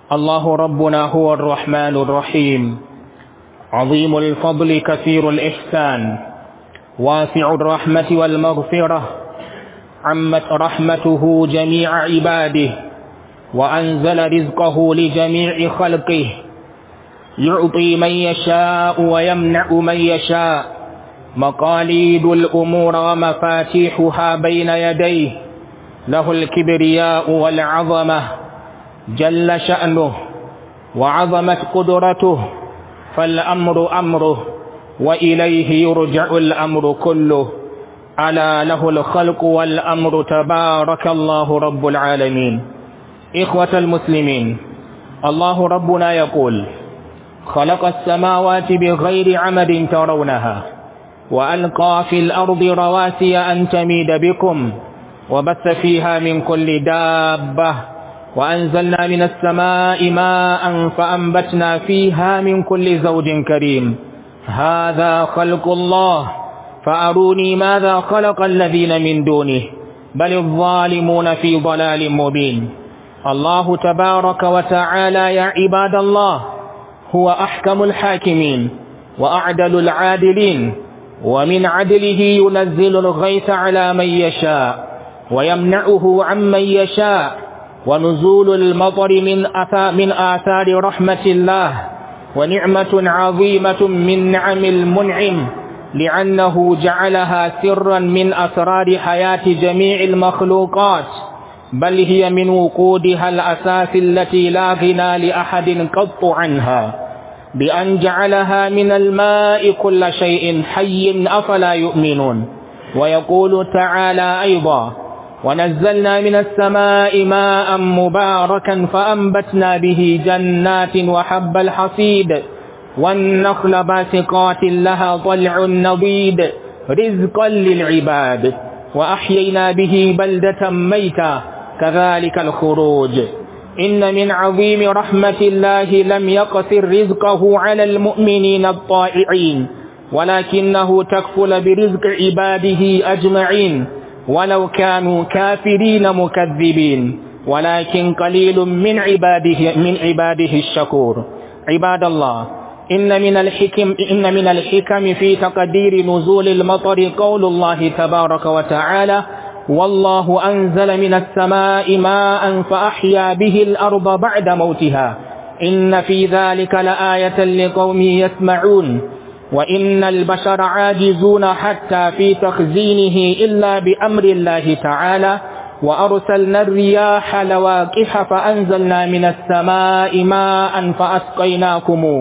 الله ربنا هو الرحمن الرحيم عظيم الفضل كثير الإحسان واسع الرحمة والمغفرة عمت رحمته جميع عباده وأنزل رزقه لجميع خلقه يعطي من يشاء ويمنع من يشاء مقاليد الأمور ومفاتيحها بين يديه له الكبرياء والعظمة جل شأنه وعظمت قدرته فالأمر أمره وإليه يرجع الأمر كله ألا له الخلق والأمر تبارك الله رب العالمين إخوة المسلمين الله ربنا يقول خلق السماوات بغير عمد ترونها وألقى في الأرض رواسي أن تميد بكم وبث فيها من كل دابة وأنزلنا من السماء ماء فأنبتنا فيها من كل زوج كريم هذا خلق الله فأروني ماذا خلق الذين من دونه بل الظالمون في ضلال مبين الله تبارك وتعالى يا عباد الله هو أحكم الحاكمين وأعدل العادلين ومن عدله ينزل الغيث على من يشاء ويمنعه عمن يشاء ونزول المطر من أثار, من آثار رحمة الله ونعمة عظيمة من نعم المنعم لأنه جعلها سرا من أسرار حياة جميع المخلوقات بل هي من وقودها الأساس التي لا غنى لأحد قط عنها بأن جعلها من الماء كل شيء حي أفلا يؤمنون ويقول تعالى أيضا ونزلنا من السماء ماء مباركا فأنبتنا به جنات وحب الحصيد والنخل باسقات لها طلع نضيد رزقا للعباد وأحيينا به بلدة ميتا كذلك الخروج إن من عظيم رحمة الله لم يقصر رزقه على المؤمنين الطائعين ولكنه تكفل برزق عباده أجمعين ولو كانوا كافرين مكذبين ولكن قليل من عباده من عباده الشكور عباد الله إن من الحكم إن من الحكم في تقدير نزول المطر قول الله تبارك وتعالى والله أنزل من السماء ماء فأحيا به الأرض بعد موتها إن في ذلك لآية لقوم يسمعون وإن البشر عاجزون حتى في تخزينه إلا بأمر الله تعالى وأرسلنا الرياح لواقح فأنزلنا من السماء ماء فأسقيناكموه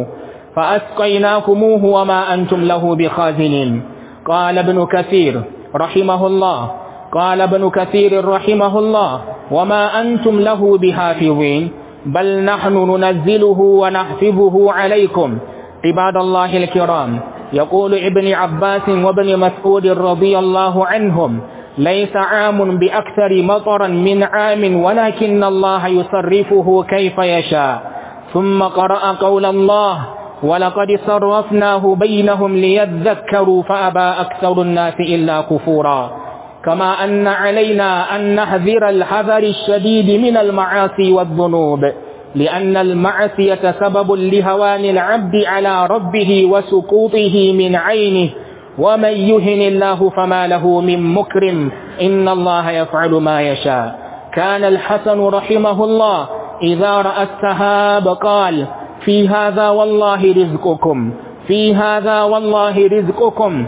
فأسقيناكموه وما أنتم له بخازنين قال ابن كثير رحمه الله قال ابن كثير رحمه الله وما أنتم له بحافظين بل نحن ننزله ونحفظه عليكم عباد الله الكرام يقول ابن عباس وابن مسعود رضي الله عنهم ليس عام بأكثر مطرا من عام ولكن الله يصرفه كيف يشاء ثم قرأ قول الله ولقد صرفناه بينهم ليذكروا فأبى أكثر الناس إلا كفورا كما أن علينا أن نحذر الحذر الشديد من المعاصي والذنوب لأن المعصية سبب لهوان العبد على ربه وسقوطه من عينه ومن يهن الله فما له من مكرم إن الله يفعل ما يشاء كان الحسن رحمه الله إذا رأى السهاب قال في هذا والله رزقكم في هذا والله رزقكم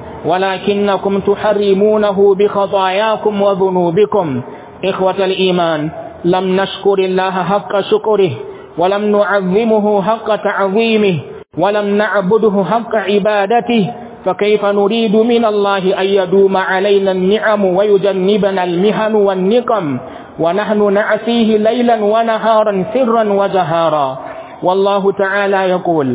ولكنكم تحرمونه بخطاياكم وذنوبكم إخوة الإيمان لم نشكر الله حق شكره ولم نعظمه حق تعظيمه ولم نعبده حق عبادته فكيف نريد من الله أن يدوم علينا النعم ويجنبنا المهن والنقم ونحن نعصيه ليلا ونهارا سرا وجهارا والله تعالى يقول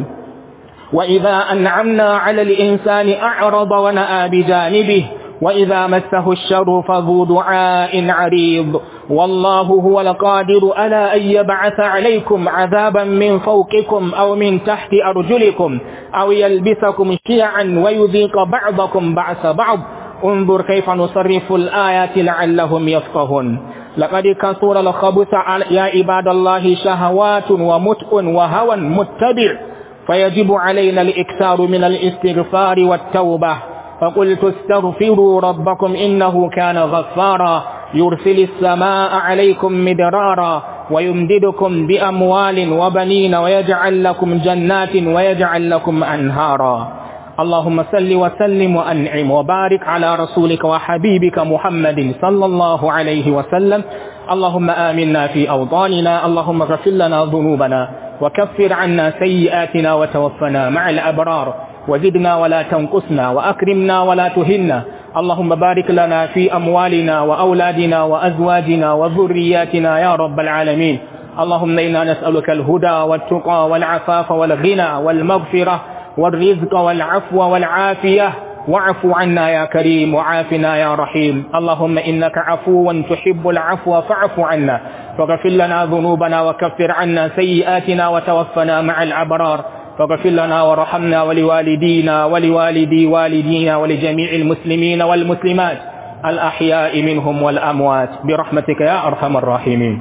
وإذا أنعمنا على الإنسان أعرض ونأى بجانبه وإذا مسه الشر فذو دعاء عريض والله هو القادر على أن يبعث عليكم عذابا من فوقكم أو من تحت أرجلكم أو يلبسكم شيعا ويذيق بعضكم بعث بعض انظر كيف نصرف الآيات لعلهم يفقهون لقد كثر الخبث يا عباد الله شهوات ومتء وهوى متبع فيجب علينا الإكثار من الاستغفار والتوبة فقلت استغفروا ربكم إنه كان غفارا يرسل السماء عليكم مدرارا ويمددكم بأموال وبنين ويجعل لكم جنات ويجعل لكم أنهارا اللهم صل وسلم وأنعم وبارك على رسولك وحبيبك محمد صلى الله عليه وسلم اللهم آمنا في أوطاننا اللهم اغفر لنا ذنوبنا وكفر عنا سيئاتنا وتوفنا مع الأبرار وزدنا ولا تنقصنا وأكرمنا ولا تهنا اللهم بارك لنا في أموالنا وأولادنا وأزواجنا وذرياتنا يا رب العالمين اللهم إنا نسألك الهدى والتقى والعفاف والغنى والمغفرة والرزق والعفو والعافية واعف عنا يا كريم وعافنا يا رحيم اللهم إنك عفو تحب العفو فاعف عنا فاغفر لنا ذنوبنا وكفر عنا سيئاتنا وتوفنا مع الأبرار فاغفر لنا ورحمنا ولوالدينا ولوالدي والدينا ولجميع المسلمين والمسلمات الأحياء منهم والأموات برحمتك يا أرحم الراحمين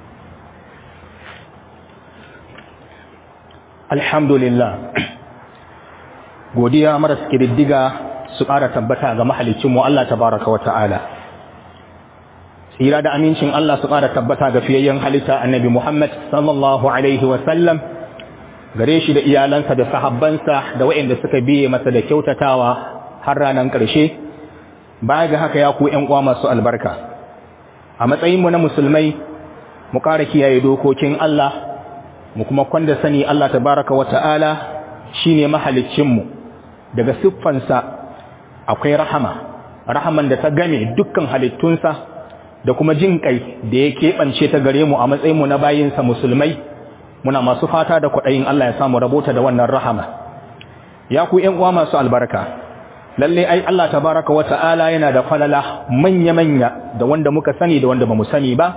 الحمد لله godiya maras kididdiga su ƙara tabbata ga mahalicinmu Allah tabaraka wa ta'ala tsira da amincin Allah su ƙara tabbata ga fiyayyen halitta annabi Muhammad sallallahu alaihi wa sallam gare shi da iyalansa da sahabbansa da waɗanda suka biye masa da kyautatawa har ranar ƙarshe baya ga haka ya ku ƴan uwa masu albarka a matsayinmu na musulmai mu ƙara kiyaye dokokin Allah mu kuma kwanda sani Allah tabaraka wa ta'ala shine mahaliccinmu daga siffansa akwai rahama rahaman da ta game dukkan halittunsa da kuma jin kai da ya keɓance ta gare mu a matsayinmu na bayinsa musulmai muna masu fata da kwaɗayin Allah ya samu rabota da wannan rahama ya ku ƴan uwa masu albarka lalle ai Allah tabaraka wa ta'ala yana da falala manya-manya da wanda muka sani da wanda bamu sani ba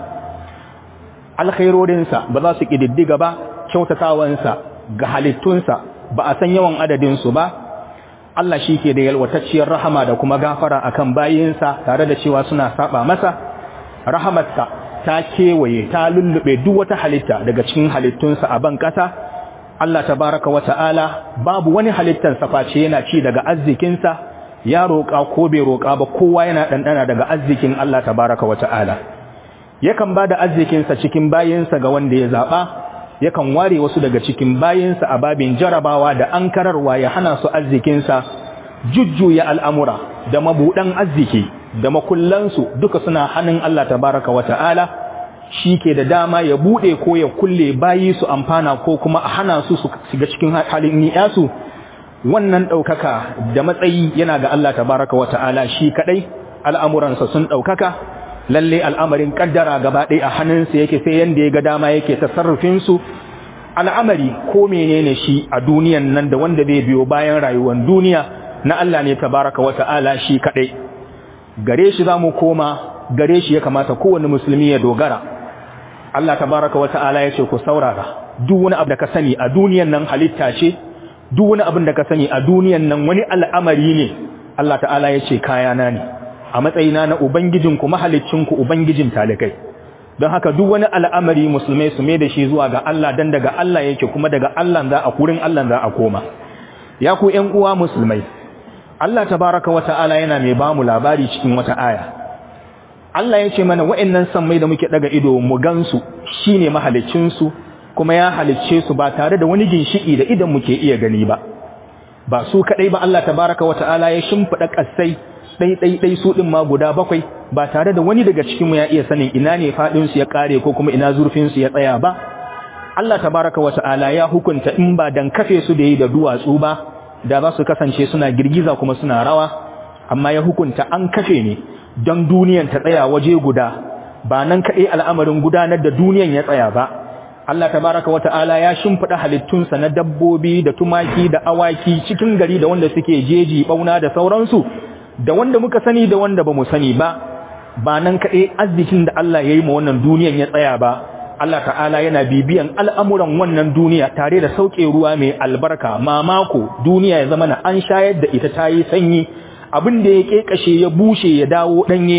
alkhairorinsa ba za su kididdiga ba kyautatawansa ga halittunsa ba a san yawan adadinsu ba Allah shi ke da yalwatacciyar rahama da kuma gafara akan bayinsa tare da cewa suna saba masa rahamarsa ta kewaye ta lullube duk wata halitta daga cikin halittunsa a ban ƙasa Allah tabaraka wa ta'ala babu wani halittar face yana ci daga arzikinsa ya roƙa ko bai roƙa ba kowa yana ɗanɗana daga arzikin Allah tabaraka wa ta'ala yakan ba da arzikinsa cikin bayinsa ga wanda ya zaɓa yakan ware wasu daga cikin bayinsa a babin jarabawa da ankararwa ya hana su arzikinsa jujjuya al'amura da mabuɗan arziki da makullansu duka suna hannun Allah tabaraka wa ta'ala shi ke da dama ya buɗe ko ya kulle bayi su amfana ko kuma a hana su su shiga cikin halin ni'yasu wannan ɗaukaka da matsayi yana ga Allah tabaraka wa ta'ala shi kaɗai al'amuransa sun ɗaukaka lalle al'amarin ƙaddara gaba ɗaya a hannunsa yake sai yanda ya ga dama yake tasarrufinsu al'amari ko menene shi a duniyan nan da wanda zai biyo bayan rayuwar duniya na Allah ne tabaraka wa ta'ala shi kaɗai gare shi za mu koma gare shi ya kamata kowane musulmi ya dogara Allah tabaraka wa ta'ala ya ce ku saurara duk wani abu da ka sani a duniyan nan halitta ce duk wani abin da ka sani a duniyan nan wani al'amari ne Allah ta'ala ya ce kayana ne a matsayina na ubangijinku mahalicinku ubangijin talikai don haka duk wani al'amari musulmai su mai da shi zuwa ga Allah dan daga Allah yake kuma daga Allah za a kurin Allah za a koma ya ku ƴan uwa musulmai Allah tabaraka wa ta'ala yana mai ba mu labari cikin wata aya Allah ya ce mana wa'annan sammai da muke daga ido mu gansu shine mahalicin su kuma ya halicce su ba tare da wani ginshiki da idan muke iya gani ba ba su kadai ba Allah tabaraka wa ta'ala ya shimfida kasai dai dai dai su din ma guda bakwai ba tare da wani daga cikin mu ya iya sanin ina ne fadin su ya kare ko kuma ina zurfin su ya tsaya ba Allah tabaraka wa ta'ala ya hukunta in ba dan kafe su da yi da duwatsu ba da za su kasance suna girgiza kuma suna rawa amma ya hukunta an kafe ne don duniyan ta tsaya waje guda ba nan kaɗai al'amarin gudanar da duniyan ya tsaya ba Allah tabaraka wata'ala ya shimfiɗa halittunsa na dabbobi da tumaki da awaki cikin gari da wanda suke jeji bauna da sauransu da wanda muka sani da wanda ba mu sani ba ba nan kaɗai arzikin da Allah ya yi ma wannan duniyan ya tsaya ba Allah ta'ala yana bibiyan al'amuran wannan duniya tare da sauke ruwa mai albarka mamako duniya ya zama na an shayar da ita ta yi sanyi abin da ya ƙeƙashe ya bushe ya dawo ɗanye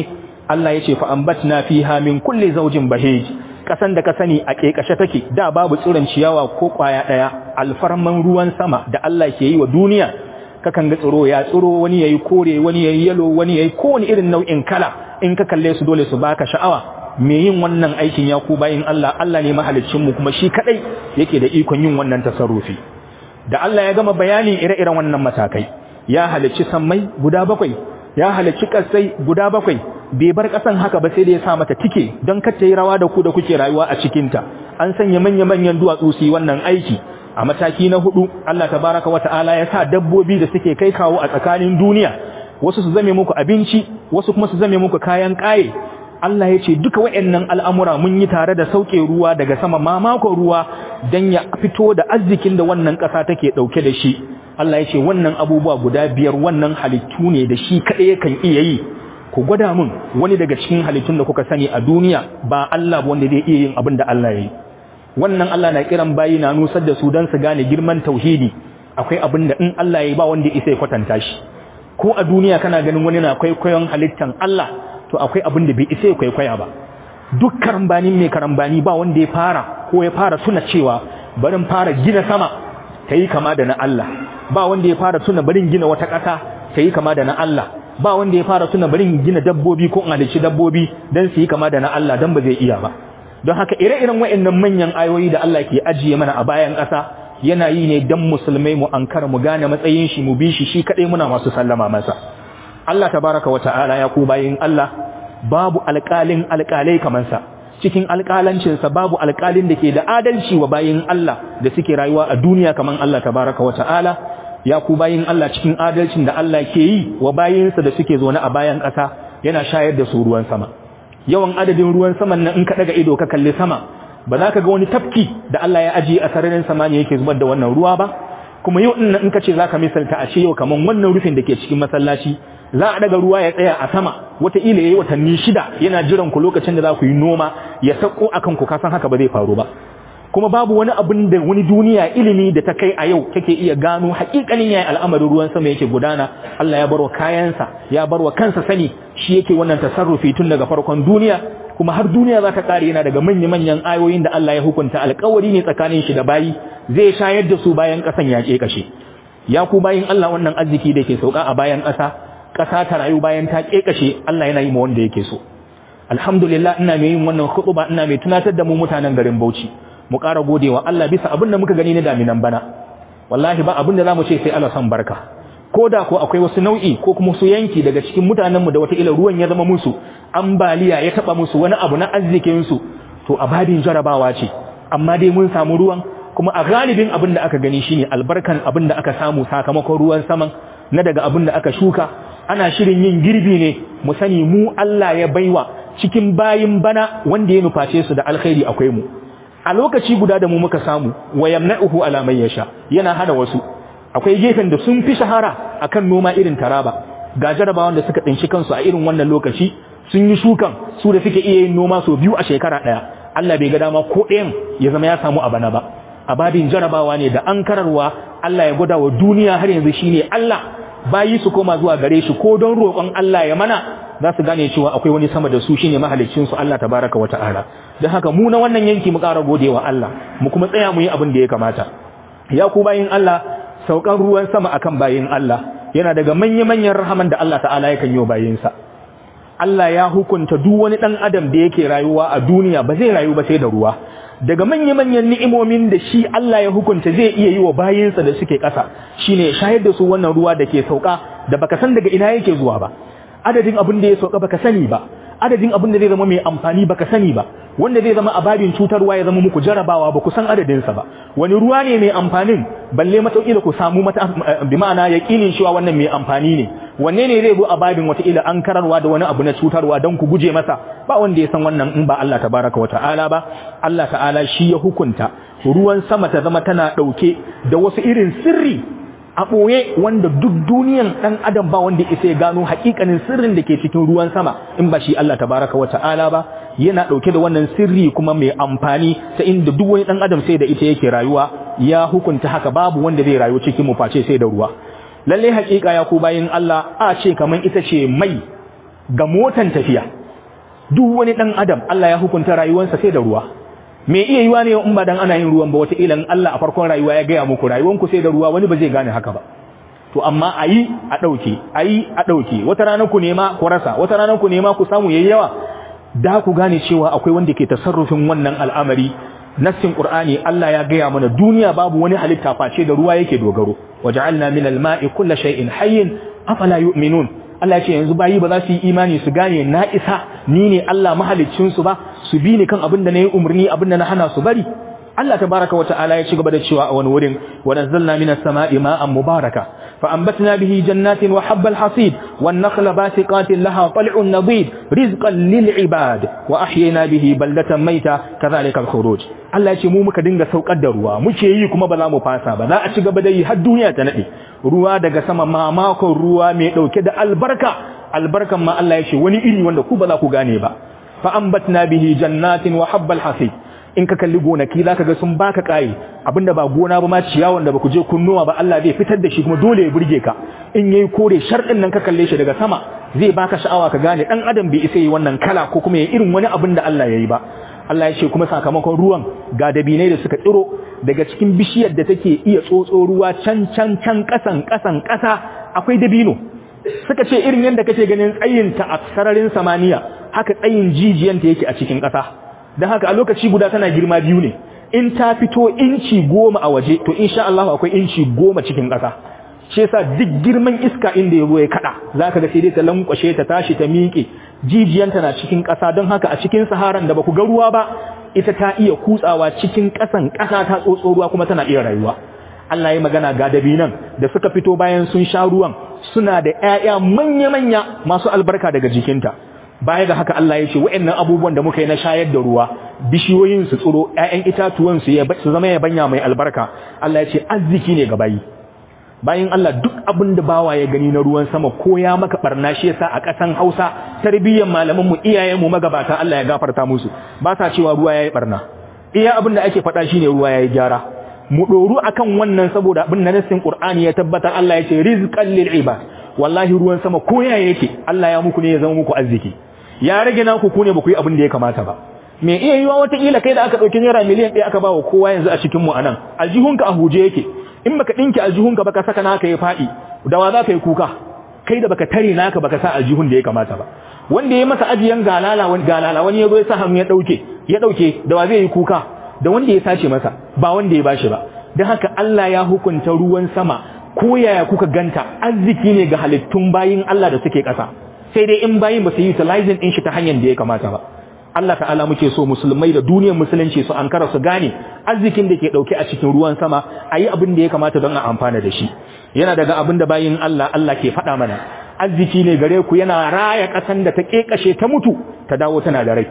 Allah ya ce fa ambatna fiha min kulli zawjin bahij kasan da ka sani a kekashe take da babu tsiron ciyawa ko kwaya daya alfarman ruwan sama da Allah ke yi wa duniya kakan ga tsiro ya tsiro wani yayi kore wani yayi yalo wani yayi kowane irin nau'in kala in ka kalle su dole su baka sha'awa me yin wannan aikin ya ku bayin Allah Allah ne mahaliccin mu kuma shi kadai yake da ikon yin wannan tasarrufi da Allah ya gama bayani ire-iren wannan matakai ya halicci sammai guda bakwai ya halicci kasai guda bakwai bai bar kasan haka ba sai da ya sa mata tike don kar ta yi rawa da ku da kuke rayuwa a cikin ta an sanya manya-manyan duwatsu su yi wannan aiki a mataki na hudu Allah tabaraka wata'ala ya sa dabbobi da suke kai kawo a tsakanin duniya wasu su zame muku abinci wasu kuma su zame muku kayan kaye Allah ya ce duka waɗannan al'amura mun yi tare da sauke ruwa daga sama mamakon ruwa don ya fito da arzikin da wannan ƙasa take ɗauke da shi Allah ya ce wannan abubuwa guda biyar wannan halittu ne da shi kaɗai kan iya yi ku gwada mun wani daga cikin halittun da kuka sani a duniya ba Allah wanda zai iya yin abin da Allah ya yi wannan Allah na kiran bayi na nusar da su don su gane girman tauhidi akwai abin da in Allah ya yi ba wanda isa ya kwatanta shi ko a duniya kana ganin wani na kwaikwayon halittan Allah to akwai abin da bai isa ya kwaikwaya ba duk karambanin mai karambani ba wanda ya fara ko ya fara tuna cewa barin fara gina sama ta yi kama da na Allah ba wanda ya fara tuna barin gina wata ƙasa ta yi kama da na Allah ba wanda ya fara tuna barin gina dabbobi ko halicci dabbobi don su yi kama da na Allah don ba zai iya ba don haka ire-iren waɗannan manyan ayoyi da Allah ke ajiye mana a bayan ƙasa yana yi ne don musulmai mu ankara mu gane matsayin shi mu bi shi shi kaɗai muna masu sallama masa Allah tabaraka wa ta'ala ya ku bayin Allah babu alƙalin alƙalai kamar sa cikin alƙalancinsa babu alƙalin da ke da adalci wa bayin Allah da suke rayuwa a duniya kamar Allah tabaraka wa ta'ala ya ku bayin Allah cikin adalcin da Allah ke yi wa bayinsa da suke zaune a bayan ƙasa yana shayar da su ruwan sama yawan adadin ruwan saman nan in ka daga ido ka kalli sama ba za ka ga wani tafki da Allah ya ajiye a sararin samaniya yake zubar da wannan ruwa ba kuma yau din in ka ce za ka misalta a ce yau kamar wannan rufin da ke cikin masallaci za a daga ruwa ya tsaya a sama wataƙila ya yi watanni shida yana jiran ku lokacin da za ku yi noma ya sako a kanku kasan haka ba zai faru ba kuma babu wani abin da wani duniya ilimi da ta kai a yau take iya gano haƙiƙanin yayin al'amarin ruwan sama yake gudana Allah ya barwa kayansa ya barwa kansa sani shi yake wannan tasarrufi tun daga farkon duniya kuma har duniya za ta kare yana daga manya-manyan ayoyin da Allah ya hukunta alƙawari ne tsakanin shi da bayi zai shayar da su bayan ƙasan ya kashe ya ku bayin Allah wannan arziki da ke sauka a bayan ƙasa ƙasa ta rayu bayan ta ƙeƙashe Allah yana yi ma wanda yake so alhamdulillah ina mai yin wannan khutba ina mai tunatar da mu mutanen garin Bauchi mu ƙara godewa Allah bisa abin da muka gani na daminan bana wallahi ba abin da zamu ce sai Allah san barka ko da ko akwai wasu nau'i ko kuma su yanki daga cikin mutanen mu da wata ila ruwan ya zama musu ambaliya ya taba musu wani abu na arzikin su to abadin jarabawa ce amma dai mun samu ruwan kuma a galibin abin da aka gani shine albarkan abin da aka samu sakamakon ruwan saman na daga abin da aka shuka ana shirin yin girbi ne mu sani mu Allah ya baiwa cikin bayin bana wanda ya nuface su da alkhairi akwai mu a lokaci guda da mu muka samu wa yamna'uhu ala man yasha yana hada wasu akwai gefen da sun fi shahara akan noma irin taraba ga jarabawan da suka tsinci kansu a irin wannan lokaci sun yi shukan su da suke iya yin noma sau biyu a shekara daya Allah bai ga dama ko ɗayan ya zama ya samu a bana ba a babin jarabawa ne da an kararwa Allah ya gwada wa duniya har yanzu shine Allah bayi su koma zuwa gare shi ko don roƙon Allah ya mana za su gane cewa akwai wani sama da su shine mahaliccin su Allah tabaraka wa ta'ala don haka mu na wannan yanki mu ƙara godewa Allah mu kuma tsaya mu yi abin da ya kamata ya ku bayin Allah saukan ruwan sama akan bayin Allah yana daga manya-manyan rahaman da Allah ta'ala yakan yi bayinsa Allah ya hukunta duk wani dan adam da yake rayuwa a duniya ba zai rayu ba sai da ruwa daga manya-manyan ni'imomin da shi Allah ya hukunta zai iya yi wa bayinsa da suke ƙasa shine shayar da su wannan ruwa da ke sauka da baka san daga ina yake zuwa ba adadin abin da ya sauka baka sani ba adadin abin da zai zama mai amfani baka sani ba wanda zai zama ababin cutarwa ya zama muku jarabawa ba ku san adadin sa ba wani ruwa ne mai amfanin balle matauƙila ku samu mata bi ma'ana yaqinin cewa wannan mai amfani ne wanne ne zai zo ababin wata ila an kararwa da wani abu na cutarwa don ku guje masa ba wanda ya san wannan in ba Allah tabaraka wa ta'ala ba Allah ta'ala shi ya hukunta ruwan sama ta zama tana dauke da wasu irin sirri a ɓoye wanda duk duniyan ɗan adam ba wanda isa ya gano haƙiƙanin sirrin da ke cikin ruwan sama in ba shi Allah tabaraka wa ta'ala ba yana ɗauke da wannan sirri kuma mai amfani ta inda duk wani ɗan adam sai da ita yake rayuwa ya hukunta haka babu wanda zai rayu cikin mu face sai da ruwa lalle haƙiƙa ya ku bayin Allah a ce kaman ita ce mai ga motan tafiya duk wani dan adam Allah ya hukunta rayuwarsa sai da ruwa me iya yiwa ne in ba dan ana yin ruwan ba wata ilan Allah a farkon rayuwa ya gaya muku rayuwanku sai da ruwa wani ba zai gane haka ba to amma ayi a dauke ayi a dauke wata rana ku nema ku rasa wata rana ku nema ku samu yayi yawa da ku gane cewa akwai wanda ke tasarrufin wannan al'amari nassin qur'ani Allah ya gaya mana duniya babu wani halitta face da ruwa yake dogaro waja'alna minal ma'i kulli shay'in hayyin afala yu'minun Allah ya ce yanzu bayi ba za su yi imani su gane na isa ni ne Allah mahaliccin su ba su bi ni kan abin da nayi umarni abin da na hana su bari Allah tabaraka wa ta'ala ya ci gaba da cewa a wani wurin wa nazzalna minas sama'i ma'an mubaraka fa anbatna bihi jannatin wa habbal hasid wan nakhla basiqatin laha tal'un nadid rizqan lil ibad wa ahyayna bihi baldatan mayta kadhalika al khuruj Allah ya ce mu muka dinga saukar da ruwa muke yi kuma ba za mu fasa ba za a ci gaba da yi har duniya ta nade ruwa daga sama mamakon ruwa mai dauke da albarka albarkan ma Allah ya ce wani iri wanda ku ba za ku gane ba fa anbatna bihi jannatin wa habbal hasid in ka kalli gonaki zaka ga sun baka kai abinda ba gona ba ma ciyawan da baku je kunnuwa ba Allah zai fitar da shi kuma dole ya burge ka in yayi kore sharɗin nan ka kalle shi daga sama zai baka sha'awa ka gane dan adam bai isa yi wannan kala ko kuma ya irin wani abin da Allah yayi ba Allah ya ce kuma sakamakon ruwan ga dabinai da suka tsiro daga cikin bishiyar da take iya tsotso ruwa can can can kasan kasan kasa akwai dabino suka ce irin yadda kake ganin tsayinta a sararin samaniya haka tsayin jijiyanta yake a cikin ƙasa don haka a lokaci guda tana girma biyu ne in ta fito inci goma a waje to insha Allah akwai inci goma cikin ƙasa shi yasa duk girman iska inda ya zo ya kada zaka ga sai dai ta lankwashe ta tashi ta miƙe jijiyanta na cikin ƙasa don haka a cikin saharan da baku ga ruwa ba ita ta iya kutsawa cikin ƙasan ƙasa ta tsotso ruwa kuma tana iya rayuwa Allah ya magana ga dabinan da suka fito bayan sun sha ruwan suna da ƴaƴa manya-manya masu albarka daga jikinta baya ga haka Allah ya ce wa'annan abubuwan da muka yi na shayar da ruwa bishiyoyin su tsiro ƴaƴan itatuwan su ya su zama yabanya mai albarka Allah ya ce arziki ne ga bayi bayan Allah duk abin da bawa ya gani na ruwan sama ko ya maka barna shi yasa a ƙasan Hausa tarbiyyar malaman mu iyayen mu magabata Allah ya gafarta musu ba sa cewa ruwa yayi barna iya abin da ake faɗa shine ruwa yayi gyara mu doru akan wannan saboda abin da nassin Qur'ani ya tabbata Allah ya ce rizqan lil ibad wallahi ruwan sama ko ya yake Allah ya muku ne ya zama muku arziki ya rage naku ku ne ba ku yi abin da ya kamata ba me iya yiwa wata kila kai da aka dauki naira miliyan 1 aka ba wa kowa yanzu a cikin mu anan aljihunka a huje yake in baka dinki aljihunka baka saka naka ya fadi da wa za ka yi kuka kai da baka tare naka baka sa aljihun da ya kamata ba wanda ya masa ajiyan galala wani galala wani yazo ya sa hannu ya dauke ya dauke da wa zai yi kuka da wanda ya sace masa ba wanda ya bashi ba dan haka Allah ya hukunta ruwan sama ko yaya kuka ganta arziki ne ga halittun bayin Allah da suke ƙasa sai dai in bayin ba su yi utilizing din shi ta hanyar da ya kamata ba Allah ta'ala muke so musulmai da duniyar musulunci su ankara su gane arzikin da ke dauke a cikin ruwan sama ayi abin da ya kamata don a amfana da shi yana daga abin da bayin Allah Allah ke faɗa mana arziki ne gare ku yana raya ƙasan da ta kekashe ta mutu ta dawo tana da rai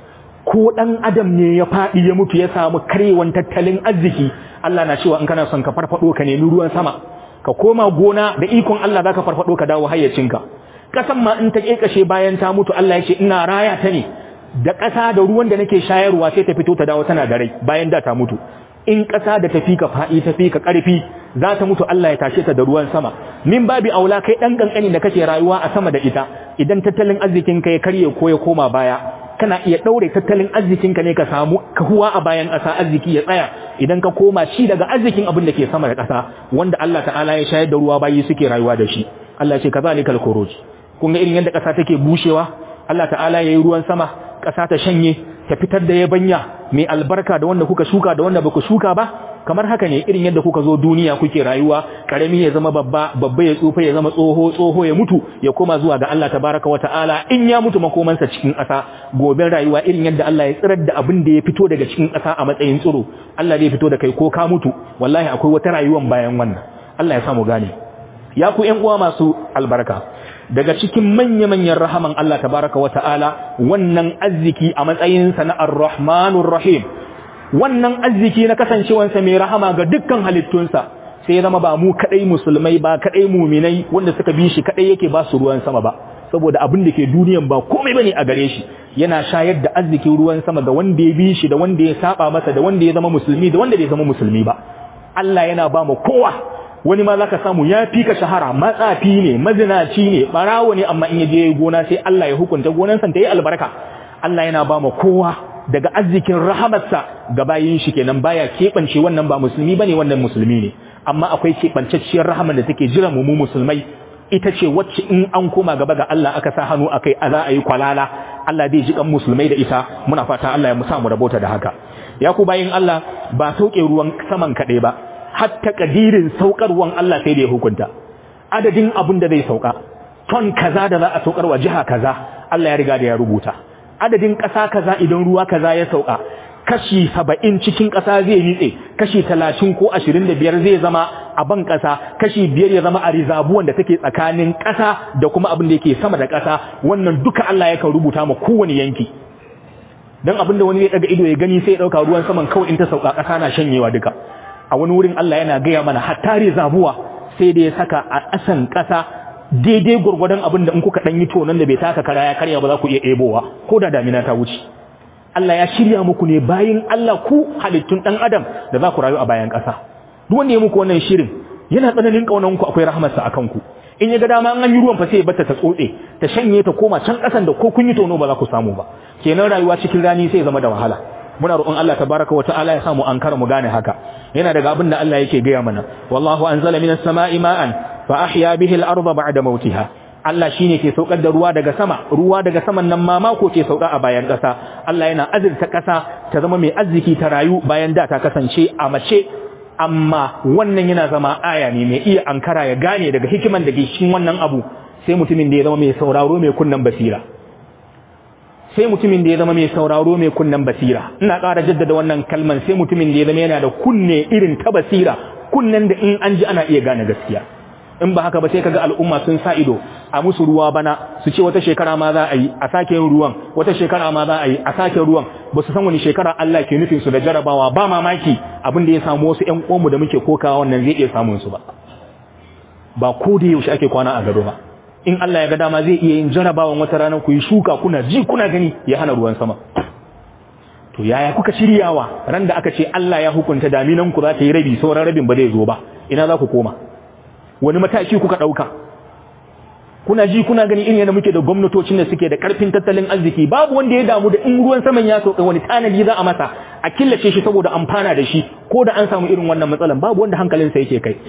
ko dan adam ne ya faɗi ya mutu ya samu karewan tattalin arziki Allah na cewa in kana son ka farfado ka nemi ruwan sama ka koma gona da ikon Allah zaka farfado ka dawo hayyacinka kasan ma in ta kekashe bayan ta mutu Allah ya ce ina raya ta ne da ƙasa da ruwan da nake shayarwa sai ta fito ta dawo tana da rai bayan da ta mutu in ƙasa da tafi ka faɗi tafi ka ƙarfi za ta mutu Allah ya tashe ta da ruwan sama min babi aula kai dan kankani da kake rayuwa a sama da ita idan tattalin arzikin ka ya karye ko ya koma baya kana iya daure tattalin arzikin ka ne ka samu kahuwa a bayan ƙasa arziki ya tsaya idan ka koma shi daga arzikin abin da ke sama da ƙasa wanda Allah ta'ala ya shayar da ruwa bayi suke rayuwa da shi Allah ya ce kazalikal khuruj kun ga irin yadda ƙasa take bushewa Allah ta'ala yayi ruwan sama ƙasa ta shanye ta fitar da yabanya mai albarka da wanda kuka shuka da wanda baku shuka ba kamar haka ne irin yadda kuka zo duniya kuke rayuwa karami ya zama babba babba ya tsufa ya zama tsoho tsoho ya mutu ya koma zuwa ga Allah tabaraka wa ta'ala in ya mutu makomansa cikin ƙasa goben rayuwa irin yadda Allah ya tsirar da abin da ya fito daga cikin ƙasa a matsayin tsiro Allah zai fito da kai ko ka mutu wallahi akwai wata rayuwan bayan wannan Allah ya samu gane ya ku ƴan uwa masu albarka daga cikin manya-manyan rahaman Allah tabaraka wa ta'ala wannan arziki a matsayinsa na ar-rahmanur rahim wannan arziki na kasancewansa mai rahama ga dukkan halittunsa sai ya zama ba mu kadai musulmai ba kadai muminai wanda suka bi shi kadai yake ba su ruwan sama ba saboda abin da ke duniyan ba komai bane a gare shi yana shayar da arzikin ruwan sama ga wanda ya bi shi da wanda ya saba masa da wanda ya zama musulmi da wanda bai zama musulmi ba Allah yana ba mu kowa wani ma zaka samu ya fi ka shahara matsafi ne mazinaci ne barawo ne amma in yaje gona sai Allah ya hukunta gonansa ta yi albarka Allah yana ba mu kowa daga arzikin rahamarsa ga bayin shi kenan baya keɓance wannan ba musulmi bane wannan musulmi ne amma akwai keɓancacciyar rahamar da take jira mu mu musulmai ita ce wacce in an koma gaba ga Allah aka sa hannu akai a za a yi kwalala Allah zai ji kan musulmai da ita muna fata Allah ya musa mu rabota da haka ya ku bayin Allah ba sauke ruwan saman kaɗai ba hatta kadirin saukar ruwan Allah sai da ya hukunta adadin abin da zai sauka ton kaza da za a saukar wa jiha kaza Allah ya riga da ya rubuta adadin ƙasa kaza idan ruwa kaza ya sauka kashi saba'in cikin ƙasa zai nitse kashi talatin ko ashirin da biyar zai zama a ban ƙasa kashi biyar ya zama a rizabuwan da take tsakanin ƙasa da kuma abin da yake sama da ƙasa wannan duka Allah yakan rubuta ma kowane yanki dan abin da wani zai daga ido ya gani sai ya dauka ruwan saman kawai in ta sauka ƙasa na shanyewa duka a wani wurin Allah yana gaya mana hatta rizabuwa sai da ya saka a ƙasan ƙasa daidai gurgurdan abin da in kuka dan yi tonon da bai taka kara ya karya ba za ku iya ebowa ko da damina ta wuce Allah ya shirya muku ne bayin Allah ku halittun dan adam da za ku rayu a bayan ƙasa duk wanda ya muku wannan shirin yana tsananin kaunan ku akwai rahmarsa akan ku in ya ga dama an yi ruwan fa sai ya bata ta tsotse ta shanye ta koma can ƙasan da ko kun yi tono ba za ku samu ba kenan rayuwa cikin rani sai zama da wahala muna roƙon Allah tabaraka wa ta'ala ya samu ankara mu gane haka yana daga abin da Allah yake gaya mana wallahu anzala minas sama'i ma'an fa ahya bihi al-ardha ba'da mautiha Allah shine ke saukar da ruwa daga sama ruwa daga saman nan ma mako ke sauka a bayan ƙasa Allah yana azurta ƙasa ta zama mai arziki ta rayu bayan da ta kasance a mace amma wannan yana zama aya ne mai iya ankara ya gane daga hikiman da ke cikin wannan abu sai mutumin da ya zama mai sauraro mai kunnan basira sai mutumin da ya zama mai sauraro mai kunnan basira ina ƙara jaddada wannan kalman sai mutumin da ya zama yana da kunne irin ta basira kunnen da in an ji ana iya gane gaskiya in ba haka ba sai kaga al'umma sun sa ido a musu ruwa bana su ce wata shekara ma za a yi a sake yin ruwan wata shekara ma za a yi a sake ruwan ba su san wani shekara Allah ke nufin su da jarabawa ba mamaki abin da ya samu wasu ƴan uwanmu da muke kokawa wannan zai iya samun su ba ba ko da yaushe ake kwana a gado ba in Allah ya ga dama zai iya yin jarabawan wata rana ku yi shuka kuna ji kuna gani ya hana ruwan sama to yaya kuka shiryawa ran da aka ce Allah ya hukunta daminan ku za ta yi rabi sauran rabin ba zai zo ba ina za ku koma wani mataki kuka dauka kuna ji kuna gani irin yadda muke da gwamnatocin da suke da karfin tattalin arziki babu wanda ya damu da in ruwan saman ya sauka wani tanadi za a masa a killace shi saboda amfana da shi ko da an samu irin wannan matsalan babu wanda hankalinsa yake kai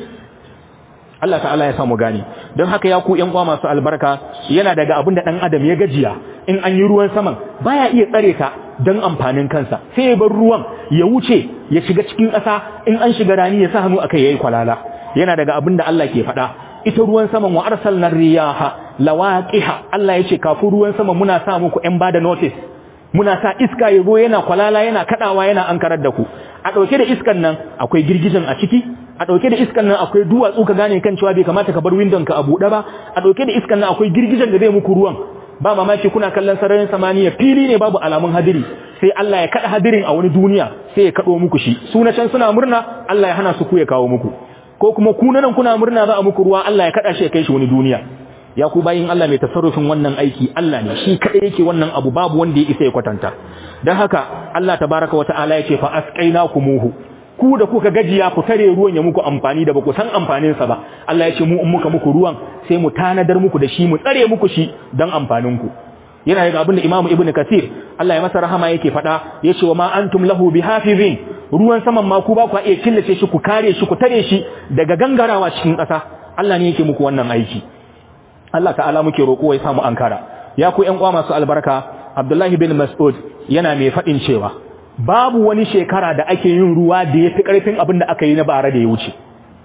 Allah ta'ala ya samu gani don haka ya ku ƴan uwa masu albarka yana daga abin da ɗan adam ya gajiya in an yi ruwan saman baya iya tsare ka don amfanin kansa sai ya bar ruwan ya wuce ya shiga cikin ƙasa in an shiga rani ya sa hannu akai yayi kwalala yana daga abin da Allah ke faɗa ita ruwan saman wa arsalna riyaha lawaqiha Allah ya ce kafin ruwan saman muna sa muku ƴan bada notice muna sa iska ya zo yana kwalala yana kadawa yana ankarar da ku a dauke da iskan nan akwai girgijin a ciki a dauke da iskan nan akwai duwatsu ka gane kan cewa bai kamata ka bar windon ka a bude ba a dauke da iskan nan akwai girgijin da zai muku ruwan ba mamaki kuna kallon sararin samaniya fili ne babu alamun hadiri sai Allah ya kada hadirin a wani duniya sai ya kado muku shi su na can suna murna Allah ya hana su ku ya kawo muku ko kuma ku nan kuna murna za a muku ruwa Allah ya kada shi ya kai shi wani duniya ya ku bayin Allah mai tasarrufin wannan aiki Allah ne shi kadai yake wannan abu babu wanda ya isa ya kwatanta dan haka Allah tabaraka wa ta'ala yace fa asqainakumuhu ku da kuka gajiya ku tare ruwan ya muku amfani da ba ku san amfanin sa ba Allah yace mu in muka muku ruwan sai mu tanadar muku da shi mu tsare muku shi dan amfanin ku yana daga abin da Imam Ibn Kathir Allah ya masa rahama yake faɗa yace wa ma antum lahu bihafizin ruwan saman ma ku ba ku iya killace shi ku kare shi ku tare shi daga gangarawa cikin ƙasa Allah ne yake muku wannan aiki Allah ta'ala muke roƙo ya samu ankara ya ku ƴan uwa masu albarka Abdullahi bin Mas'ud yana mai faɗin cewa babu wani shekara da ake yin ruwa da yafi ƙarfin abin da aka yi na bara da ya wuce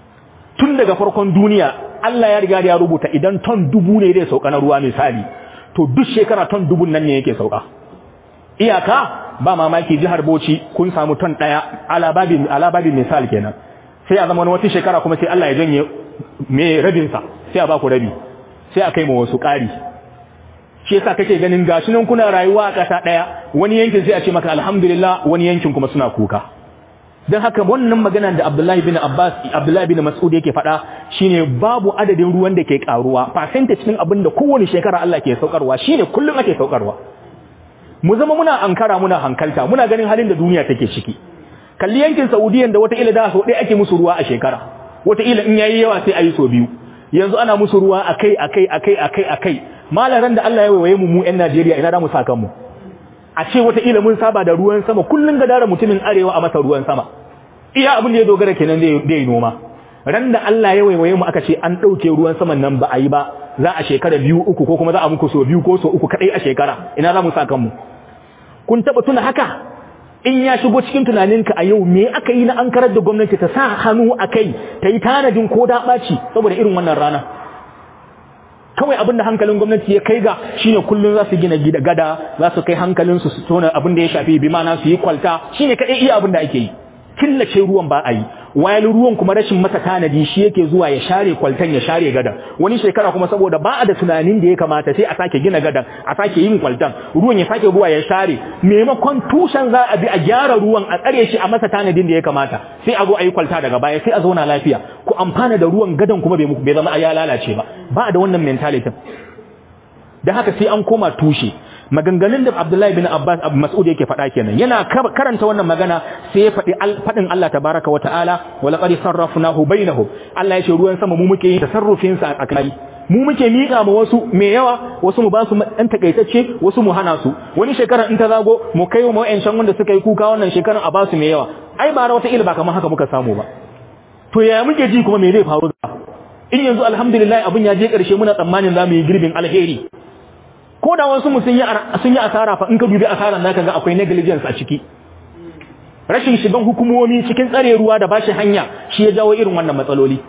tun daga farkon duniya Allah ya riga ya rubuta idan ton dubu ne zai sauka na ruwa misali to duk shekara ton dubun nan ne yake sauka iyaka ba mamaki jihar Bauchi kun samu ton ɗaya alababin alababin misal kenan sai a zama wata shekara kuma sai Allah ya janye me rabinsa sai a ba ku rabi sai a kai ma wasu ƙari shi yasa kake ganin gashi nan kuna rayuwa a ƙasa ɗaya wani yankin sai a ce maka alhamdulillah wani yankin kuma suna kuka don haka wannan magana da Abdullahi bin Abbas Abdullahi bin Mas'ud yake faɗa shine babu adadin ruwan da ke karuwa percentage din abin da kowane shekara Allah ke saukarwa shine kullum ake saukarwa mu zama muna ankara muna hankalta muna ganin halin da duniya take ciki kalli yankin Saudiyan da wata ila da so ɗaya ake musu ruwa a shekara wata ila in yayi yawa sai a yi so biyu yanzu ana musu ruwa akai akai akai akai akai malaran da Allah ya waye mu mu ƴan Najeriya ina da mu sakan mu a ce wata ila mun saba da ruwan sama kullun ga dara mutumin arewa a masa ruwan sama iya abin da ya dogara kenan zai yi noma ran da Allah ya waiwaye mu aka ce an ɗauke ruwan saman nan ba a yi ba za a shekara biyu uku ko kuma za a muku so biyu ko so uku kaɗai a shekara ina za mu sa kanmu kun taɓa tuna haka in ya shigo cikin tunaninka a yau me aka yi na an karar da gwamnati ta sa hannu a kai ta yi tanadin ko da ɓaci saboda irin wannan rana kawai abin da hankalin gwamnati ya kai ga shine kullum za su gina gida gada za su kai hankalinsu su tona abin da ya shafi bi mana su yi kwalta shine kaɗai iya abin da ake yi killace ruwan ba a yi wayal ruwan kuma rashin masa tanadi shi yake zuwa ya share kwaltan ya share gadan wani shekara kuma saboda ba a da tunanin da ya kamata sai a sake gina gadan a sake yin kwaltan ruwan ya sake ruwa ya share maimakon tushen za a bi a gyara ruwan a tsare shi a masa tanadin da ya kamata sai a zo a yi kwalta daga baya sai a zauna lafiya ku amfana da ruwan gadan kuma bai zama a ya lalace ba ba a da wannan mentality da haka sai an koma tushe maganganun da Abdullahi bin Abbas Abu Mas'ud yake faɗa kenan yana karanta wannan magana sai ya faɗi faɗin Allah tabaraka wa ta'ala wa laqad sarrafnahu bainahum Allah ya ce ruwan sama mu muke yin tasarrufin sa a tsakani mu muke miƙa ma wasu mai yawa wasu mu ba su ɗan takaitacce wasu mu hana su wani shekara in ta zago mu kai wa wa'ancan wanda suka yi kuka wannan shekaran a ba su mai yawa ai ba wata ilba kamar haka muka samu ba to yaya muke ji kuma me zai faru da in yanzu alhamdulillah abin ya je ƙarshe muna tsammanin za mu yi girbin alheri ko da wasu mu sun yi sun yi asara fa in ka dubi asaran naka ga akwai negligence a ciki rashin shigan hukumomi cikin tsare ruwa da bashi hanya shi ya jawo irin wannan matsaloli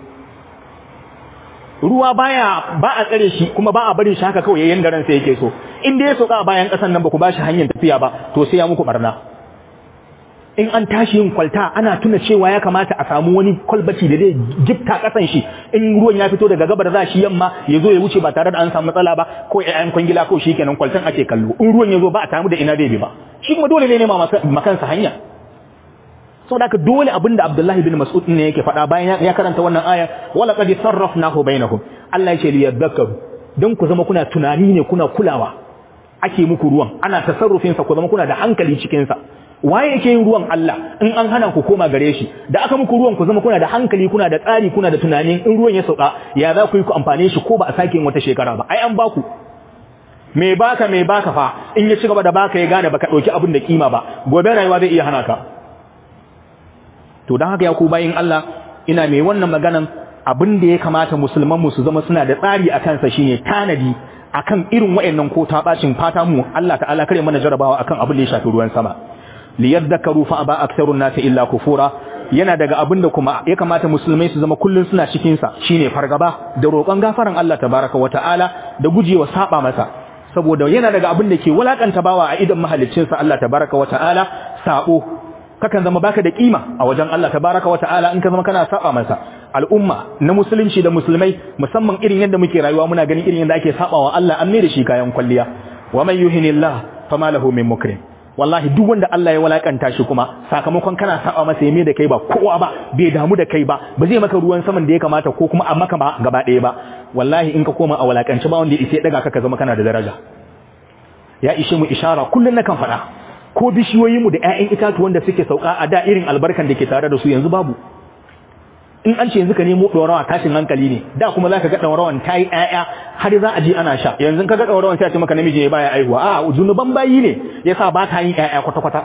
ruwa baya ba a tsare shi kuma ba a barin shi haka kawai yayin da ransa yake so in dai ya soka a bayan kasan nan ba ku bashi hanyar tafiya ba to sai ya muku barna in an tashi yin kwalta ana tuna cewa ya kamata a samu wani kwalbaci da zai gifta kasan shi in ruwan ya fito daga gabar za shi yamma ya zo ya wuce ba tare da an samu matsala ba ko ƴaƴan kwangila ko shi kenan kwaltan ake kallo in ruwan ya zo ba a tamu da ina zai bi ba shi kuma dole ne nema makansa hanya saboda haka dole abin da Abdullahi bin Mas'ud ne yake faɗa bayan ya karanta wannan aya wala qad sarrafnahu bainahum Allah ya ce li yadhakkaru dan ku zama kuna tunani ne kuna kulawa ake muku ruwan ana tasarrufin sa ku zama kuna da hankali cikin sa waye yake yin ruwan Allah in an hana ku koma gare shi da aka muku ruwan ku zama kuna da hankali kuna da tsari kuna da tunanin in ruwan ya sauka ya za ku yi ku amfane shi ko ba a sake yin wata shekara ba ai an baku me baka me baka fa in ya ci gaba da baka ya gane baka dauki abin da kima ba gobe rayuwa zai iya hana ka to dan haka ya ku bayin Allah ina mai wannan maganan abin da ya kamata musulman mu su zama suna da tsari akan sa shine tanadi akan irin wayannan ko ta bacin fata mu Allah ta'ala kare mana jarabawa akan abin da ya shafi ruwan sama liyadhakaru fa aba aktharun nas illa kufura yana daga abin da kuma ya kamata musulmai su zama kullun suna cikin sa shine fargaba da roƙon gafaran Allah tabaraka wata'ala da gujewa saba masa saboda yana daga abin da ke walakanta bawa a idan mahalicin sa Allah tabaraka wata'ala sabo kakan zama baka da kima a wajen Allah tabaraka wata'ala in ka zama kana saba masa al'umma na musulunci da musulmai musamman irin yadda muke rayuwa muna ganin irin yadda ake sabawa Allah an mai da shi kayan kwalliya wa man yuhinillah fama lahu min mukrim wallahi duk wanda Allah ya walakanta shi kuma sakamakon kana saba masa yame da kai ba kowa ba bai damu da kai ba ba zai maka ruwan saman da ya kamata ko kuma a maka ba gaba ɗaya ba wallahi in ka koma a walakanci ba wanda ya isa daga ka ka zama kana da daraja ya ishe mu ishara kullun nakan faɗa ko bishiyoyin mu da ƴaƴan itatuwan da suke sauka a da irin albarkan da ke tare da su yanzu babu in an ce yanzu ka nemo ɗorawa tashin hankali ne da kuma za ka ga ɗorawan ta yi ƴaƴa har za a je ana sha yanzu ka ga ɗorawan sai a ce maka namiji ne baya aihuwa a zunuban bayi ne yasa ba ta yin ƴaƴa kwata-kwata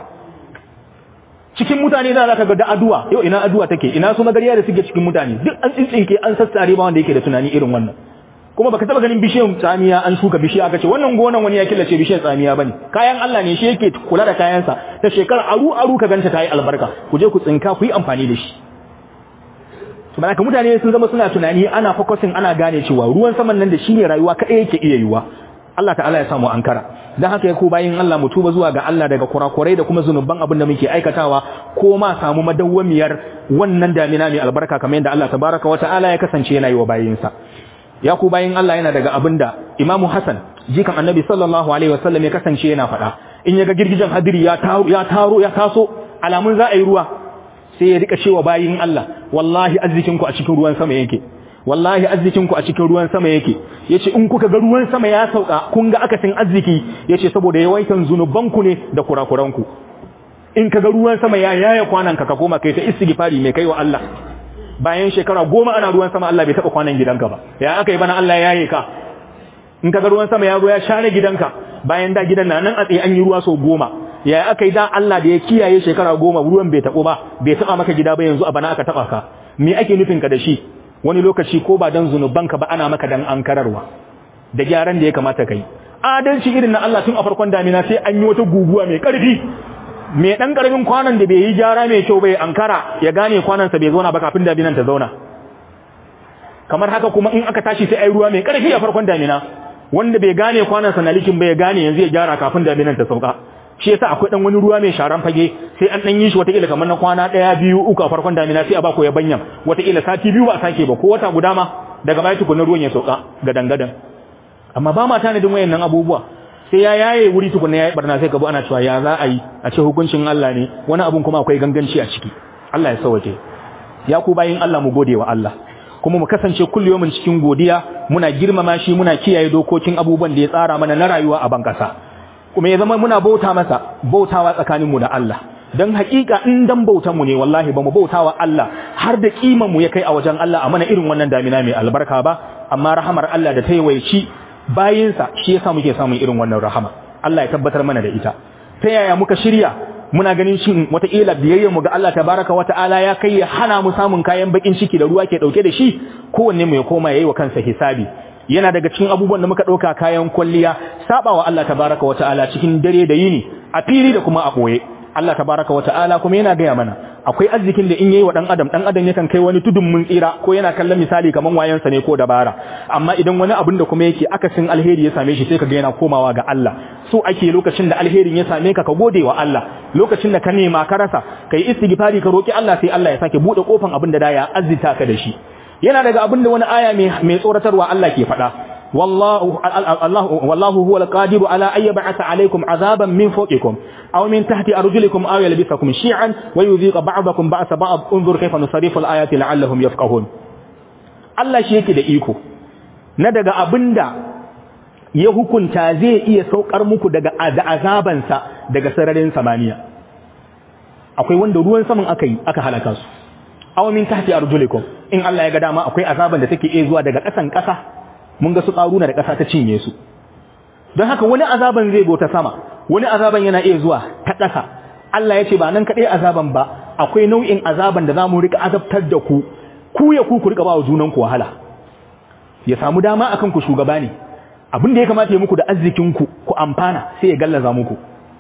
cikin mutane za ka ga da aduwa yau ina aduwa take ina su magariya da suke cikin mutane duk an tsintsinke an sassare ba wanda yake da tunani irin wannan kuma baka taba ganin bishiyar tsamiya an shuka bishiya aka ce wannan gonan wani ya killace bishiyar tsamiya bane kayan Allah ne shi yake kula da kayansa ta shekara aru aru ka ganta ta yi albarka ku je ku tsinka ku yi amfani da shi to malaka mutane sun zama suna tunani ana focusing ana gane cewa ruwan saman nan da shi ne rayuwa kadai yake iya yiwa Allah ta'ala ya samu ankara dan haka ya ku bayin Allah mu tuba zuwa ga Allah daga kurakurai da kuma zunuban abin da muke aikatawa ko ma samu madawwamiyar wannan damina mai albarka kamar yadda Allah tabaraka wa ta'ala ya kasance yana yi wa bayinsa ya ku bayin Allah yana daga abin da Imam Hassan jikan Annabi sallallahu alaihi wasallam ya kasance yana faɗa in ya ga girgijen hadiri ya taro ya taro ya taso alamun za a yi ruwa sai ya rika cewa bayin Allah wallahi arzikinku a cikin ruwan sama yake wallahi arzikinku a cikin ruwan sama yake yace in kuka ga ruwan sama ya sauka kun ga akasin arziki yace saboda yawaitan zunubanku ne da kurakuranku in ka ga ruwan sama ya yaya kwanan ka ka koma kai ta istighfari mai kai wa Allah bayan shekara goma ana ruwan sama Allah bai taba kwanan gidanka ba ya aka yi bana Allah ya yaye ka in ka ga ruwan sama ya zo ya share gidanka bayan da gidan na nan a tsaye an yi ruwa sau goma yaya aka yi da Allah da ya kiyaye shekara goma ruwan bai taɓo ba bai taɓa maka gida ba yanzu a bana aka taɓa ka me ake nufin ka da shi wani lokaci ko ba dan zunubanka ba ana maka dan ankararwa da gyaran da ya kamata kai adalci irin na Allah tun a farkon damina sai an yi wata guguwa mai ƙarfi mai ɗan ƙarfin kwanan da bai yi gyara mai kyau bai ankara ya gane kwanansa bai zauna ba kafin daminan ta zauna kamar haka kuma in aka tashi sai ai ruwa mai ƙarfi a farkon damina wanda bai gane kwanansa na likin bai gane yanzu ya gyara kafin daminan ta sauka shi yasa akwai dan wani ruwa mai sharan fage sai an dan yi shi wataƙila kamar na kwana ɗaya biyu uku a farkon damina sai a bako ya banyan wataƙila sati biyu ba a sake ba ko wata guda ma daga baya tukunan ruwan ya sauka gadan gadan amma ba ma tanadin wayannan abubuwa sai ya yaye wuri tukunna yayi barna sai ka bu ana cewa ya za a yi a ce hukuncin Allah ne wani abun kuma akwai ganganci a ciki Allah ya sauke ya ku bayin Allah mu gode wa Allah kuma mu kasance kulliyomin cikin godiya muna girmama shi muna kiyaye dokokin abubuwan da ya tsara mana na rayuwa a bankasa kuma ya zama muna bauta masa bautawa tsakanin mu da Allah dan hakika in dan bautan mu ne wallahi ba mu bautawa Allah har da kiman mu ya kai a wajen Allah a mana irin wannan damina mai albarka ba amma rahamar Allah da ta yawaici bayinsa shi yasa muke samun irin wannan rahama Allah ya tabbatar mana da ita ta yaya muka shirya muna ganin shin wataƙila biyayyar mu ga Allah tabaraka wata'ala ya kai ya hana mu samun kayan bakin ciki da ruwa ke dauke da shi kowanne mu ya koma yayi wa kansa hisabi yana daga cikin abubuwan da muka dauka kayan kwalliya sabawa Allah tabaraka wata'ala cikin dare da yini a fili da kuma a boye Allah tabaraka wata'ala kuma yana gaya mana akwai arzikin da in yayi wa dan adam dan adam yakan kai wani tudun mun tsira ko yana kallon misali kaman wayansa ne ko dabara amma idan wani abin da kuma yake akasin alheri ya same shi sai kaga yana komawa ga Allah so ake lokacin da alherin ya same ka ka gode wa Allah lokacin da ka nema ka rasa kai istighfari ka roki Allah sai Allah ya sake bude kofan abin da da ya azzita ka da shi yana daga abin da wani aya mai tsoratarwa Allah ke faɗa والله الله والله هو القادر على أن يبعث عليكم عذابا من فوقكم أو من تحت أرجلكم أو يلبسكم شيعا ويذيق بعضكم بأس بعض انظر كيف نصرف الآيات لعلهم يفقهون Allah shi yake da iko na daga abinda ya hukunta zai iya saukar muku daga azabansa daga sararin samaniya akwai wanda ruwan saman aka yi aka halaka su aw min tahti arjulikum in Allah ya ga dama akwai azaban da take iya zuwa daga ƙasan ƙasa mun ga su ƙaruna da ƙasa ta cinye su don haka wani azaban zai go ta sama wani azaban yana iya zuwa ta ƙasa Allah ya ce ba nan kaɗai azaban ba akwai nau'in azaban da za mu rika azabtar da ku ku ya ku ku rika ba wa junan ku wahala ya samu dama akan ku shugaba ne abin da ya kamata ya muku da arzikin ku ku amfana sai ya gallaza muku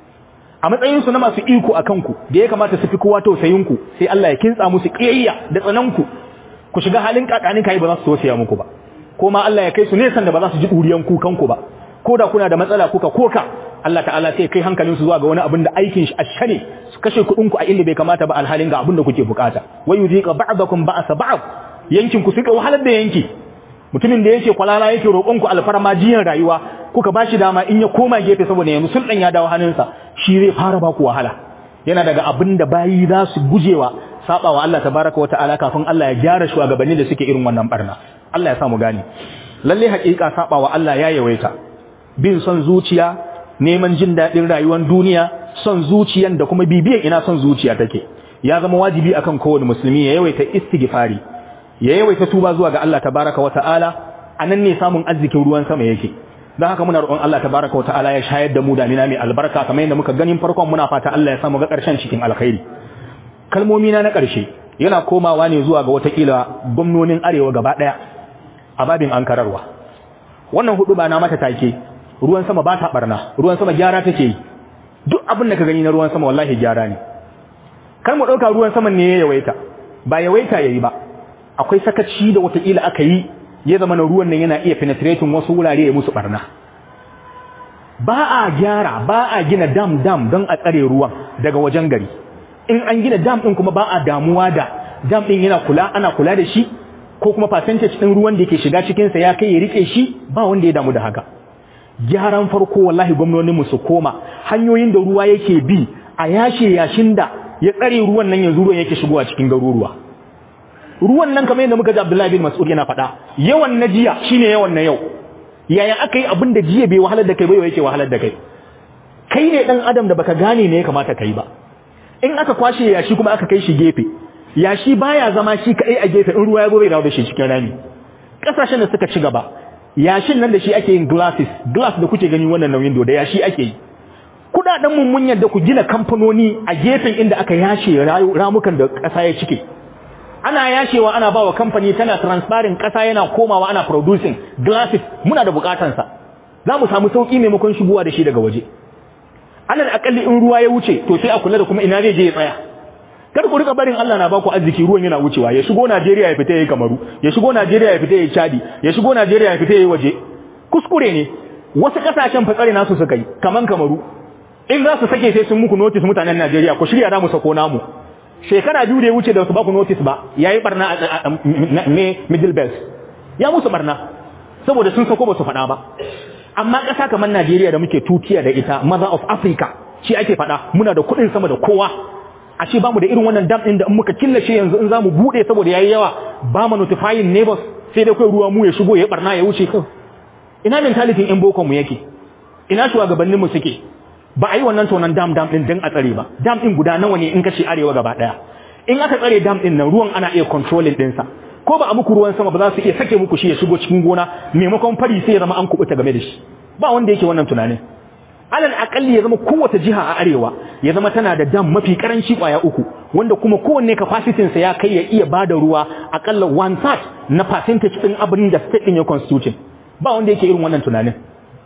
a matsayin su na masu iko akan ku da ya kamata su fi kowa tausayin ku sai Allah ya kintsa musu kiyayya da tsanan ku ku shiga halin kakanin kai ba za su tausaya muku ba ko ma Allah ya kai su nesan da ba za su ji ɗuriyan kukanku ba ko da kuna da matsala kuka koka Allah ta'ala sai kai hankalin su zuwa ga wani abin da aikin shi ashane su kashe kuɗin ku a inda bai kamata ba alhalin ga abin da kuke bukata wa yuziqa ba'dakum ba'sa ba'd yankin ku suka wahalar da yanki mutumin da yake kwalala yake roƙon ku alfarma jiyan rayuwa kuka bashi dama in ya koma gefe saboda yanzu sulɗan ya dawo hannunsa shi zai fara ba ku wahala yana daga abin da bayi za su gujewa sabawa Allah tabaraka wa ta'ala kafin Allah ya gyara shugabanni da suke irin wannan barna Allah ya samu gani lalle haƙiƙa sabawa Allah ya yawaita bin son zuciya neman jin daɗin rayuwar duniya son zuciyan da kuma bibiyan ina son zuciya take ya zama wajibi akan kowane musulmi ya yawaita istighfari ya yawaita tuba zuwa ga Allah tabaraka wa ta'ala anan ne samun arzikin ruwan sama yake don haka muna roƙon Allah tabaraka wa ta'ala ya shayar da mu damina mai albarka kamar yadda muka ganin farkon muna fata Allah ya samu ga ƙarshen cikin alkhairi kalmomi na na ƙarshe yana komawa ne zuwa ga watakila gwamnonin arewa gaba ɗaya a babin an kararwa wannan hudu ba na mata take ruwan sama ba ta barna ruwan sama gyara take yi duk abin da ka gani na ruwan sama wallahi gyara ne kar mu ɗauka ruwan saman ne ya yawaita ba yawaita yayi ba akwai sakaci da watakila aka yi ya zama na ruwan nan yana iya penetrating wasu wurare ya musu barna ba a gyara ba a gina dam dam don a tsare ruwan daga wajen gari in an gina dam din kuma ba a damuwa da dam din yana kula ana kula da shi ko kuma percentage din ruwan da yake shiga cikin sa ya kai ya rike shi ba wanda ya damu da haka gyaran farko wallahi gwamnonin mu su koma hanyoyin da ruwa yake bi a yashe yashin da ya tsare ruwan nan yanzu ruwan yake shigowa cikin garuruwa ruwan nan kamar yadda muka ji Abdullahi bin Mas'ud yana faɗa yawan na jiya shine yawan na yau yaya aka yi abin da jiya bai wahalar da kai ba yau yake wahalar da kai kai ne dan adam da baka gane ne ya kamata kai ba in aka kwashe yashi kuma aka kai shi gefe yashi baya zama shi kadai a gefe in ruwa ya zo bai dawo da shi cikin rami kasashen da suka ci gaba yashin nan da shi ake yin glasses glass da kuke gani wannan nauyin da yashi ake yi kudaden mun mun yadda ku gina kamfanoni a gefen inda aka yashe ramukan da ƙasa ya cike ana yashewa ana bawa kamfani tana transparent ƙasa yana komawa ana producing glasses muna da bukatansa za mu samu sauki maimakon shigowa da shi daga waje alal akalli in ruwa ya wuce to sai a kula da kuma ina zai je ya tsaya kar ku rika barin Allah na baku arziki ruwan yana wucewa ya shigo Najeriya ya fita yayi Kamaru ya shigo Najeriya ya fita yayi Chadi ya shigo Najeriya ya fita yayi waje kuskure ne wasu kasashen fatsare nasu suka yi kaman Kamaru in za su sake sai sun muku notice mutanen Najeriya ku shirya da mu sako namu shekara biyu da ya wuce da su baku notice ba yayi barna a me middle belt ya musu barna saboda sun sako ba su faɗa ba amma ƙasa kamar Najeriya da muke tutiya da ita mother of Africa shi ake faɗa muna da kuɗin sama da kowa a ce bamu da irin wannan dam ɗin da in muka killace yanzu in zamu bude saboda yayi yawa ba mu notifying neighbors sai dai kai ruwa mu ya shigo ya barna ya wuce kan ina mentality in boko mu yake ina shugabannin mu suke ba a yi wannan tonan dam dam ɗin dan a tsare ba dam ɗin guda nawa ne in ka ce arewa gaba ɗaya in aka tsare dam ɗin nan ruwan ana iya controlling ɗinsa ko ba a muku ruwan sama ba za su iya sake muku shi ya shigo cikin gona maimakon fari sai ya zama an kubuta game da shi ba wanda yake wannan tunanin alal akalli ya zama kowace jiha a arewa ya zama tana da dam mafi karanci kwaya uku wanda kuma kowanne capacity sa ya kai ya iya bada ruwa akalla one third na percentage din abin da state din ya constitution ba wanda yake irin wannan tunanin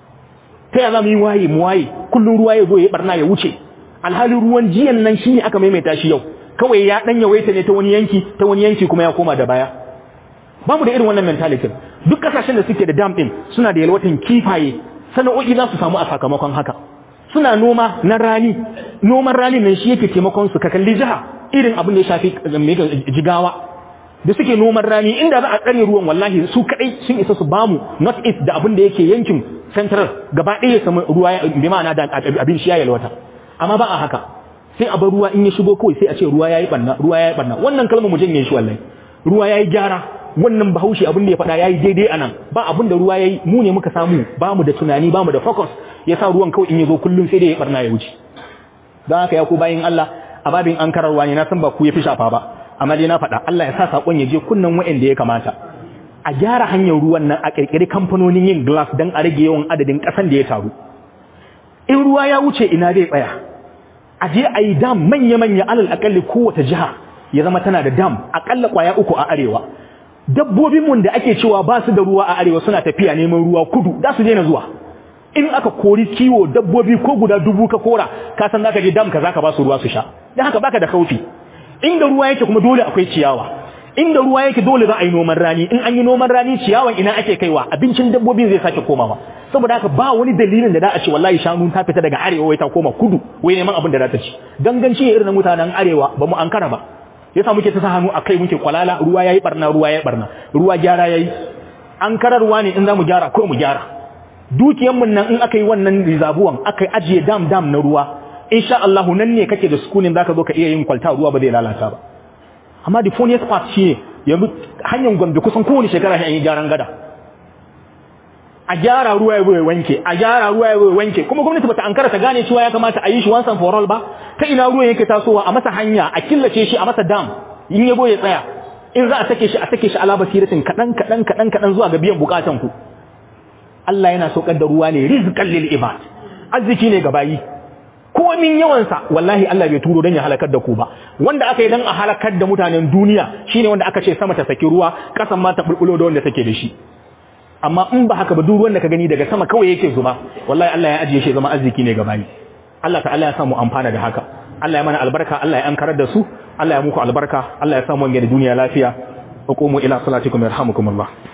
ta ya zamu yi waye mu waye kullun ruwa ya zo ya barna ya wuce alhali ruwan jiyan nan shine aka maimaita shi yau kawai ya dan yawaita ne ta wani yanki ta wani yanki kuma ya koma da baya ba mu da irin wannan mentality duk kasashen da suke da dam din suna da yalwatan kifaye sana'o'i za su samu a sakamakon haka suna noma na rani noman rani nan shi yake taimakon su ka kalli jiha irin abin da ya shafi jigawa da suke noman rani inda za a tsare ruwan wallahi su kadai sun isa su bamu north east da abin da yake yankin central gaba ɗaya ya samu ruwa bi ma'ana da abin shi ya yalwata amma ba a haka sai a bar ruwa in ya shigo kawai sai a ce ruwa yayi barna ruwa yayi barna wannan kalmar mu janye shi wallahi ruwa yayi gyara wannan bahaushe abin da ya faɗa yayi daidai anan ba abin da ruwa yayi mu ne muka samu ba mu da tunani ba mu da focus yasa ruwan kawai in ya zo kullum sai dai ya barna ya wuce don haka ya ku bayin Allah a babin an kararwa ne na san ba ku ya fi shafa ba amma dai na faɗa Allah ya sa sakon ya je kunnan wa'anda ya kamata a gyara hanyar ruwan nan a kirkiri kamfanonin yin glass don a rage yawan adadin ƙasan da ya taru in ruwa ya wuce ina zai tsaya a je a yi dam manya-manya alal akalli kowace jiha ya zama tana da dam akalla kwaya uku a arewa dabbobinmu da ake cewa ba su da ruwa a arewa suna tafiya neman ruwa kudu za su daina zuwa in aka kori kiwo dabbobi ko guda dubu ka kora ka san zaka je dam ka zaka ba su ruwa su sha dan haka baka da kaufi inda ruwa yake kuma dole akwai ciyawa inda ruwa yake dole za a yi noman rani in an yi noman rani ciyawan ina ake kaiwa abincin dabbobin zai sake komawa saboda haka ba wani dalilin da za a ce wallahi shanu ta fita daga arewa wai ta koma kudu wai neman abin da za ta ci ganganci irin na mutanen arewa ba mu ankara ba yasa muke ta sa hannu akai muke kwalala ruwa yayi barna ruwa yayi barna ruwa gyara yayi an kararwa ne in zamu gyara ko mu gyara dukiyan mun nan in aka yi wannan rizabuwan aka ajiye dam dam na ruwa insha Allah nan ne kake da sukunin zaka zo ka iya yin kwalta ruwa ba zai lalata ba amma the funniest part shine yanzu hanyar Gombe kusan kowane shekara sai an yi gyaran gada a gyara ruwa ya ya wanke a gyara ruwa ya wanke kuma gwamnati bata ankara ta gane cewa ya kamata a yi shi once and for all ba ta ina ruwan yake tasowa a masa hanya a killace shi a masa dam in yabo ya tsaya in za a sake shi a sake shi ala basiratin kadan kadan kadan kadan zuwa ga biyan bukatan ku Allah yana saukar da ruwa ne rizqan lil ibad arziki ne ga bayi komin yawansa wallahi Allah bai turo don ya halakar da ku ba wanda aka yi don a halakar da mutanen duniya shine wanda aka ce sama ta saki ruwa kasan ma ta bulbulo da wanda take da shi amma in ba haka ba duk wanda ka gani daga sama kawai yake zuba wallahi Allah ya ajiye shi zama arziki ne ga bayi Allah ta'ala ya samu amfana da haka Allah ya mana albarka Allah ya ankarar da su Allah ya muku albarka Allah ya samu wange da duniya lafiya hukumu ila salatikum yarhamukumullah